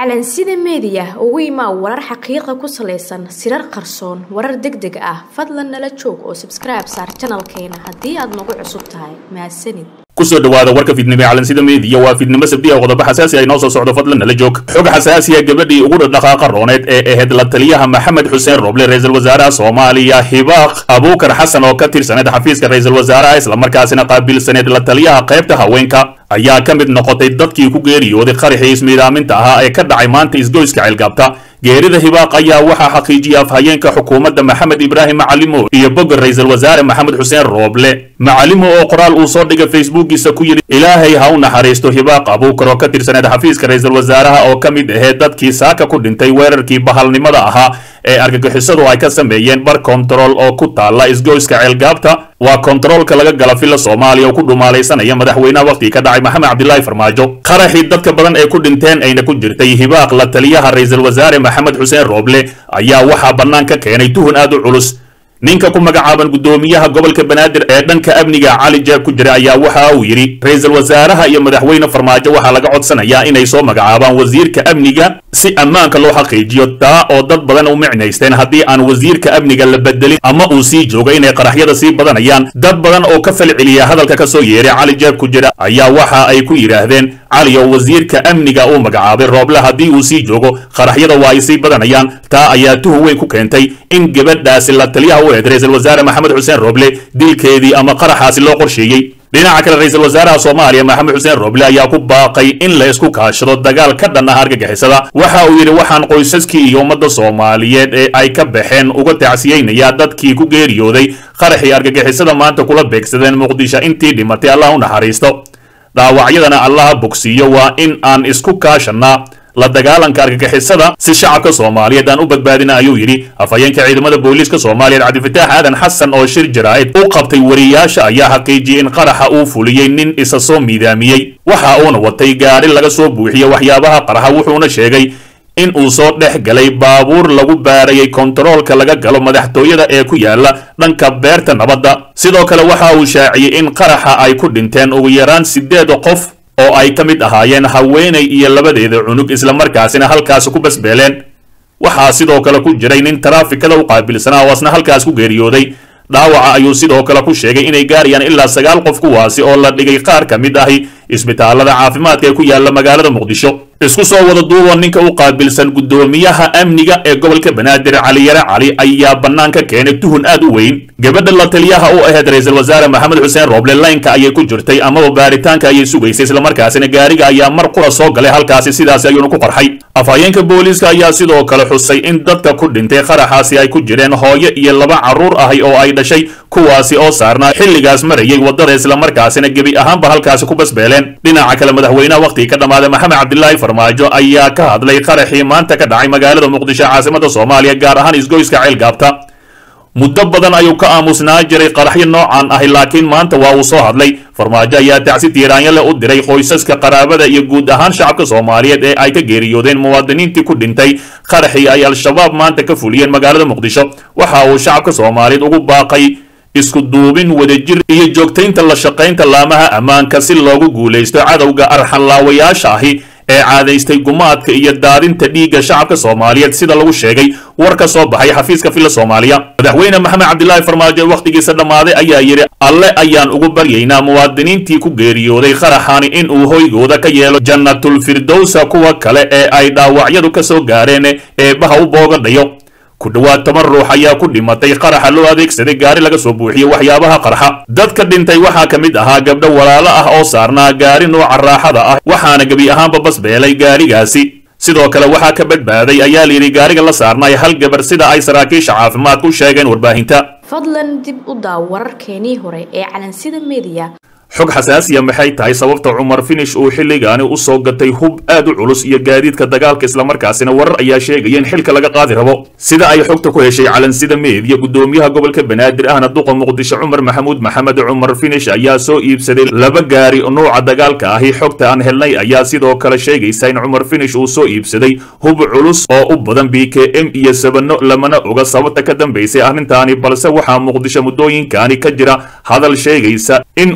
calansida meediya ugu imaa warar xaqiiqa ku salaysan sirar qarsoon warar deg deg ah fadlan nala joog oo sabskribe saar janalkeena haddii aad nagu cusub tahay mahadsanid kusoo dhawaada warka fidnimo ee calansida meediya waa fidnimo sabdiya qodobo xasaasi ay noo soo socdo fadlan nala joog xog xasaasiya gabadhii ugu dhaqdhaqaaqa rooneed ee ahayd la taliyaha maxamed xuseen roble ra-iisul wasaaraha soomaaliya hibaaq abuukar xasan oo ka tirsaneed xafiiska ra-iisul wasaaraha islamarkaasina qaabilsaneed la taliyaha qaybta haweenka ayaa ka mid noqotay dadkii ku geeriyooday qaraxii ismiidaaminta ahaa ee ka dhacay maanta isgoyska ceelgaabta geerida hibaaq ayaa waxaa xaqiijiyay afhayeenka xukuumadda maxamed ibraahim macalimo iyo bogga ra-iisul wasaare maxamed xuseen rooble macalimo oo qoraal uu soo dhigay facebookiisa ku yidhi ilaahay ha u naxariisto hibaaq abuukar oo ka tirsaneed xafiiska ra-iisul wasaaraha oo ka mid aheed dadkii saaka ku dhintay weerarkii bahalnimada ahaa ee argagixisadu ay ka sameeyeen bar kontarool oo ku taalla isgoyska ceelgaabta waa kontaroolka laga gala filla soomaaliya oo ku dhumaalaysanaya madaxweynaha wakhtigii ka dhacay maxamed cabdilaahi farmaajo qaraxii dadka badan ee ku dhinteen ayna ku jirtay hibaaq la taliyaha ra-iisul wasaare maxamed xuseen rooble ayaa waxaa bannaan ka keenay tuhun aad u culus ninka ku magacaaban guddoomiyaha gobolka banaadir ee dhanka amniga cali jeeb ku jira ayaa waxa uu yidhi ra-iisul wasaaraha iyo madaxweyne farmaajo waxaa laga codsanayaa inay soo magacaabaan wasiirka amniga si ammaanka loo xaqiijiyo taa oo dad badan u micnaysteen haddii aan wasiirka amniga la bedelin ama uu sii joogo inay qaraxyada sii badanayaan dad badan oo ka falceliya hadalka ka soo yeeray cali jeeb ku jira ayaa waxa ay ku yidhaahdeen cali oo wasiirka amniga uu magacaabay rooble haddii uu sii joogo qaraxyada waa ay sii badanayaan taa ayaa tuhun weyn ku keentay in gabadhaasi la taliyaha u eed ra-iisul wasaare maxamed xuseen rooble dilkeedii ama qaraxaasi loo qorsheeyey dhinaca kale ra-iisul wasaaraha soomaaliya maxamed xuseen rooble ayaa ku baaqay in la isku kaashado dagaal ka dhan ah argagixisada waxa uu yidhi waxaan qoysaskii iyo ummadda soomaaliyeed ee ay ka baxeen uga tacsiyeynayaa dadkii ku geeriyooday qaraxii argagixisada maanta kula beegsadeen muqdisho intii dhimatay allah u naxariisto dhaawacyadana allaha bogsiiyo waa in aan isku kaashannaa la dagaalanka argagixisada si shacabka soomaaliyeed aan u badbaadina ayuu yidhi afhayeenka ciidamada booliiska soomaaliyeed cabdifitaax aadan xasan oo shir jaraa'id u qabtay wariyaasha ayaa xaqiijiyey in qaraxa uu fuliyey nin isa soo miidaamiyey waxa uuna watay gaadhi laga soo buuxiye waxyaabaha qaraxa wuxuuna sheegay in uu soo dhex galay baabuur lagu baarayay kontaroolka laga galo madaxtooyada ee ku yaala dhanka beerta nabadda sidoo kale waxa uu shaaciyey in qaraxa ay ku dhinteen ugu yaraan siddeed qof oo ay ka mid ahaayeen haweenay iyo labadeeda cunug islamarkaasina halkaasi ku basbeeleen waxaa sidoo kale ku jiray nin taraafikada u qaabilsanaa oo asna halkaas ku geeriyooday dhaawaca ayuu sidoo kale ku sheegay inay gaarayaan ilaa sagaal qof kuwaasi oo la dhigay qaar ka mid ahi isbitaalada caafimaadka ee ku yaala magaalada muqdisho isku soo wada duuba ninka u qaabilsan guddoomiyaha amniga ee gobolka banaadir caliyare cali ayaa bannaan ka keenay tuhun aad u weyn gabadha la taliyaha u ahayd ra-iisul wasaare maxamed xuseen rooble laynka ayay ku jirtay amaba baaritaanka ayay sugaysay islamarkaasina gaariga ayaa mar qura soo galay halkaasi sidaasi ayuuna ku qarxay afhayeenka booliiska ayaa sidoo kale xusay in dadka ku dhintay qaraxaasi ay ku jireen hooyo iyo laba carruur ahi oo ay dhashay kuwaasi oo saarnaa xilligaas marayay waddada islamarkaasina gebi ahaanba halkaasi ku basbeeleen dhinaca kale madaxweynaha wakhtigii ka dhammaaday maxamed cabdilaahi farmaajo ayaa ka hadlay qaraxii maanta ka dhacay magaalada muqdisho caasimada soomaaliya gaar ahaan isgoyska ceelgaabta muddo badan ayuu ka aamusnaa jiray qaraxyo noocan ahi laakiin maanta waa uu soo hadlay farmaajo ayaa tacsi tiiraanyo leh u diray qoysaska qaraabada iyo guud ahaan shacabka soomaaliyeed ee ay ka geeriyoodeen muwaadiniintii ku dhintay qaraxii ay al-shabaab maanta ka fuliyeen magaalada muqdisho waxa uu shacabka soomaaliyeed ugu baaqay isku duubin wadajir iyo joogtaynta la shaqaynta laamaha ammaanka si loogu guulaysto cadowga arxanlaawayaasha ahi ee caadaystay gumaadka iyo daadinta dhiigga shacabka soomaaliyeed sida lagu sheegay war ka soo baxay xafiiska filla soomaaliya madaxweyne maxamed cabdilaahi farmaajo wakhtigiisa dhammaaday ayaa yidhi alle ayaan ugu baryaynaa muwaadiniintii ku geeriyooday qaraxani in uu hoygooda ka yeelo jannatulfirdowsa kuwa kale ee ay dhaawacyadu ka soo gaareen eebbaha u boogadhayo ku dhowaad toban ruux ayaa ku dhimatay qaraxa loo adeegsaday gaari laga soo buuxiyey waxyaabaha qarxa dadka dhintay waxaa ka mid ahaa gabdho walaalo ah oo saarnaa gaari nooca raaxada ah waxaana gebi ahaanba basbeelay gaarigaasi sidoo kale waxaa ka badbaaday ayaa layidhi gaariga la saarnay hal gabar sida ay saraakiisha caafimaadka u sheegeen warbaahinta fadlan dib u daaw wararkeenii hore ee calansida meediya xog xasaasiya maxay tahay sababta cumar finish uu xilligaani u soo gatay hub aad u culus iyo gaadiidka dagaalka islamarkaasina warar ayaa sheegaya in xilka laga qaadi rabo sida ay xogta ku heshay calansida meediya guddoomiyaha gobolka banaadir ahna duqa muqdisho cumar maxamuud maxamed cumar finish ayaa soo iibsaday laba gaari nuuca dagaalka ahi xogta aan helnay ayaa sidoo kale sheegaysa in cumar finish uu soo iibsaday hub culus oo u badan b k m iyo sabano lamana oga sababta ka dambaysay arrintaani balse waxaa muqdisho muddooyinkani ka jira hadal sheegaysa in uu socdo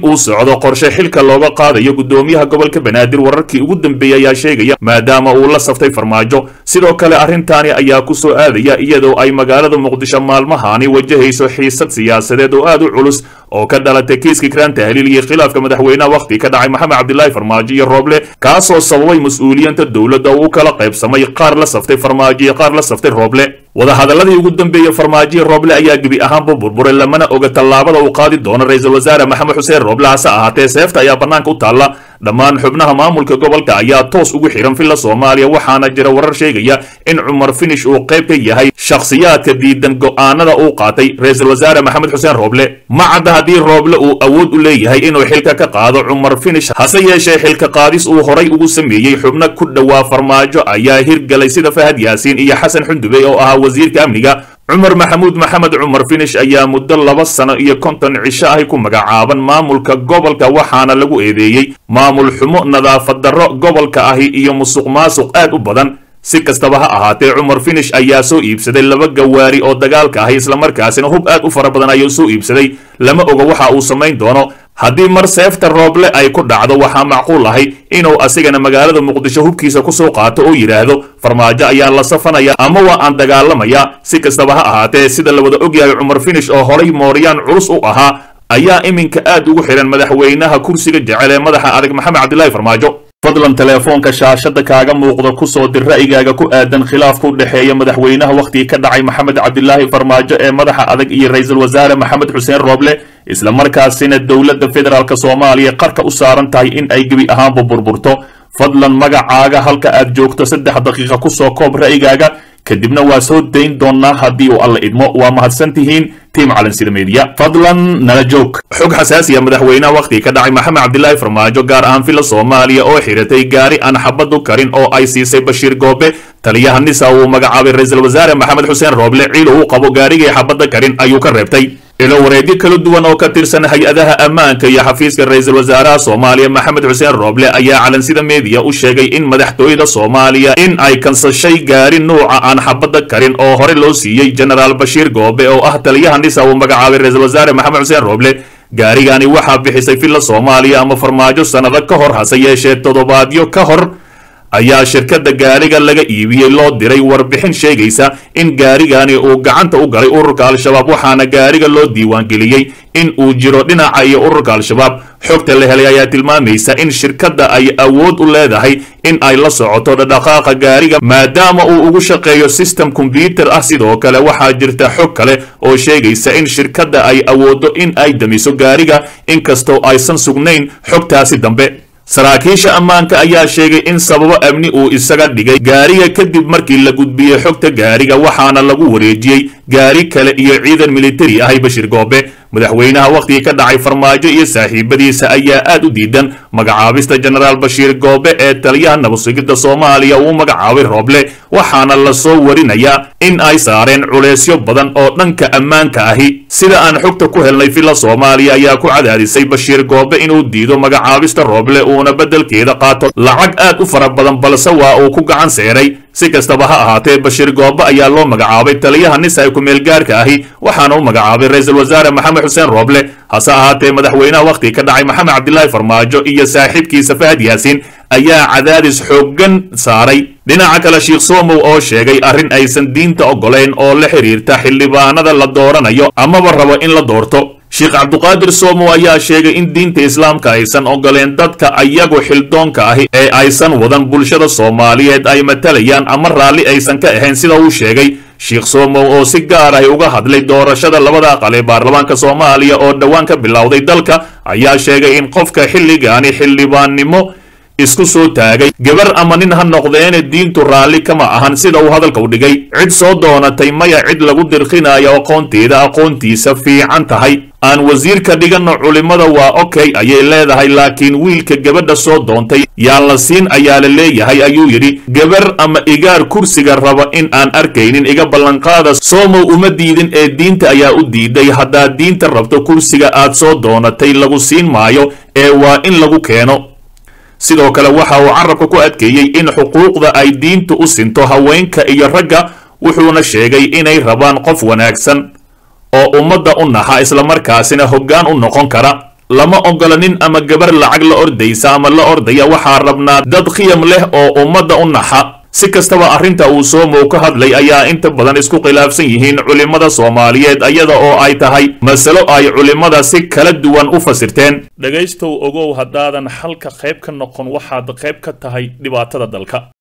socdo qorshe xilka looga qaadayo guddoomiyaha gobolka banaadir wararkii ugu dambeeyey ayaa sheegaya maadaama uu la saftay farmaajo sidoo kale arrintaani ayaa ku soo aadaya iyadoo ay magaalada muqdisho maalmahaani wajahayso xiisad siyaasadeed oo aad u culus oo ka dhalatay kiiskii kraan tahliil iyo khilaafka madaxweynaha wakhti ka dhacay maxamed cabdilaahi farmaajo iyo rooble kaasoo sababay mas-uuliyiinta dowladda oo u kala qaybsamay qaar la saftay farmaajo iyo qaar la saftay rooble wadahadaladii ugu dambeeyey farmaajo rooble ayaa gebi ahaanba burburay lamana oga tallaabada uu qaadi doono ra-iisul wasaare maxamed xuseen rooble hase ahaatee seefta ayaa bannaanka u taalla dhammaan xubnaha maamulka gobolka ayaa toos ugu xihan villa soomaaliya waxaana jira warar sheegaya in cumar finish uu qayb ka yahay shakhsiyaadka diidan go'aanada uu qaatay ra-iisul wasaare maxamed xuseen rooble ma cadda haddii rooble uu awood u leeyahay inuu xilka ka qaado cumar finish hase yeeshee xilka qaadis uu horay ugu sameeyey xubno ku dhowaa farmaajo ayaa hirgalay sida fahad yaasiin iyo xasan xundube oo ahaa wasiirka amniga cumar maxamuud maxamed cumar finish ayaa muddo laba sano iyo konton cisho ahi ku magacaaban maamulka gobolka waxaana lagu eedeeyey maamul xumo nadaafad darro gobolka ahi iyo musuq maasuq aad u badan si kastaba ha ahaatee cumar finish ayaa soo iibsaday laba gawaari oo dagaalka ahi islamarkaasina hub aad u fara badan ayuu soo iibsaday lama oga waxa uu samayn doono haddii mar seefta rooble ay ku dhacdo waxaa macquul ahay inuu asigana magaalada muqdisho hubkiisa kusoo qaato oo yidhaahdo farmaajo ayaan la safanaya ama waa aan dagaalamaya si kastaba ha ahaatee sida la wada ogyahay cumar finish oo horay mooryaan culus u ahaa ayaa iminka aad ugu xidhan madaxweynaha kursiga jecel ee madaxa adag maxamed cabdilaahi farmaajo fadlan teleefoonka shaashada kaaga muuqda kusoo dir ra'yigaaga ku aadan khilaafka u dhexeeya madaxweynaha wakhtigii ka dhacay maxamed cabdilaahi farmaajo ee madaxa adag iyo ra-iisul wasaare maxamed xuseen rooble isla markaasina dowladda federaalk soomaaliya qarka u saaran tahay in ay gebi ahaanba burburto fadlan magacaaga halka aad joogto saddex daqiiqa kusoo koob ra'yigaaga kadibna waa soo dayn doonnaa haddii uu alla idmo waa mahadsan tihiin tiim calansida meediya fadlan nala joog xog xasaasiya madaxweynaha wakhtigii ka dhacay maxamed cabdilaahi farmaajo gaar ahaan villa soomaaliya oo xiratay gaari aan xabadu karin oo ay siisay bashiir goobe taliyaha nisa uu magacaabay ra-iisul wasaare maxamed xuseen rooble ciil uu qabo gaarigii xabadda karin ayuu ka reebtay ilo wareegyo kala duwan oo ka tirsan hay-adaha ammaanka iyo xafiiska ra-iisul wasaaraha soomaaliya maxamed xuseen rooble ayaa calansida meediya u sheegay in madaxtooyada soomaaliya in ay kansashay gaari nuuca aan xabadda karin oo hore loo siiyey genaraal bashiir goobe oo ah taliyaha nisa uu magacaabay ra-iisul wasaare maxamed xuseen rooble gaarigani waxaa bixisay villa soomaaliya ama farmaajo sannado ka hor hase yeeshee toddobaadyo ka hor ayaa shirkadda gaariga laga iibiyey loo diray warbixin sheegaysa in gaarigani uu gacanta u galay ururka al-shabaab waxaana gaariga loo diiwaangeliyey in uu jiro dhinaca iyo ururka al-shabaab xogta la helay ayaa tilmaamaysa in shirkadda ay awood u leedahay in ay la socoto dhadhaqaaqa gaariga maadaama uu ugu shaqeeyo system kombyuter ah sidoo kale waxaa jirta xog kale oo sheegaysa in shirkadda ay awooddo in ay damiso gaariga inkastoo aysan sugnayn xogtaasi dambe saraakiisha ammaanka ayaa sheegay in sababo amni uu isaga dhigay gaariga kadib markii la gudbiyey xogta gaariga waxaana lagu wareejiyey gaari kale iyo ciidan militari ahay bashir goobe madaxweynaha wakhtigii ka dhacay farmaajo iyo saaxiibadiisa ayaa aad u diidan magacaabista genaraal bashiir goobe ee taliyaha nabadsugidda soomaaliya uu magacaabay rooble waxaana la soo warinayaa in ay saareen culeysyo badan oo dhanka ammaanka ahi sida aan xogta ku helnay villa soomaaliya ayaa ku cadaadisay bashiir goobe inuu diido magacaabista rooble uuna beddelkeeda qaato lacag aad u fara badan balse waa uu ku gacan seeray si kastaba ha ahaatee bashiir goobe ayaa loo magacaabay taliyaha nisa ee ku-meel gaarka ahi waxaana u magacaabay ra-iisul wasaare maxamed xuseen rooble hase ahaatee madaxweynaha wakhtigii ka dhacay maxamed cabdilaahi farmaajo iyo saaxiibkiisa fahad yaasiin ayaa cadaadis xooggan saaray dhinaca kale sheikh somow oo sheegay arrin aysan diinta oggolayn oo la xidhiirta xildhibaanada la dooranayo amaba rabo in la doorto sheekh cabduqaadir somow ayaa sheegay in diinta islaamka aysan ogoleen dadka ayagu xildoonka ahi ee aysan wadan bulshada soomaaliyeed ay matalayaan ama raalli aysan ka ahayn sida uu sheegay sheekh somow oo si gaar ahi uga hadlay doorashada labada aqal ee baarlamaanka soomaaliya oo dhowaan ka bilowday dalka ayaa sheegay in qofka xilligaani xildhibaannimo isku soo taagay gabar ama nin ha noqdeene diintu raalli kama ahan sida uu hadalka u dhigay cid soo doonatay maya cid lagu dirqinayo aqoonteeda aqoontiisa fiican tahay aan wasiirka dhiganno culimmada waa okay ayay leedahay laakiin wiilka gabadha soo doontay yaan la siin ayaa la leeyahay ayuu yidhi gabar ama igaar kursiga raba in aan arkaynin iga ballanqaada soomow uma diidin ee diinta ayaa u diiday haddaad diinta rabto kursiga aad soo doonatay lagu siin maayo ee waa in lagu keeno sidoo kale waxa uu carabka ku adkeeyey in xuquuqda ay diintu u sinto haweenka iyo ragga wuxuuna sheegay inay rabaan qof wanaagsan oo ummadda u naxa islamarkaasina hoggaan u noqon kara lama ogola nin ama gabar lacag la ordaysa ama la ordaya waxaa rabnaa dad khiyam leh oo ummadda u naxa si kastaba arrinta uu soomow ka hadlay ayaa inta badan isku khilaafsan yihiin culimmada soomaaliyeed iyada oo ay tahay masalo ay culimmada si kala duwan u fasirteen dhegaystow ogow haddaadan xalka qayb ka noqon waxaad qayb ka tahay dhibaatada dalka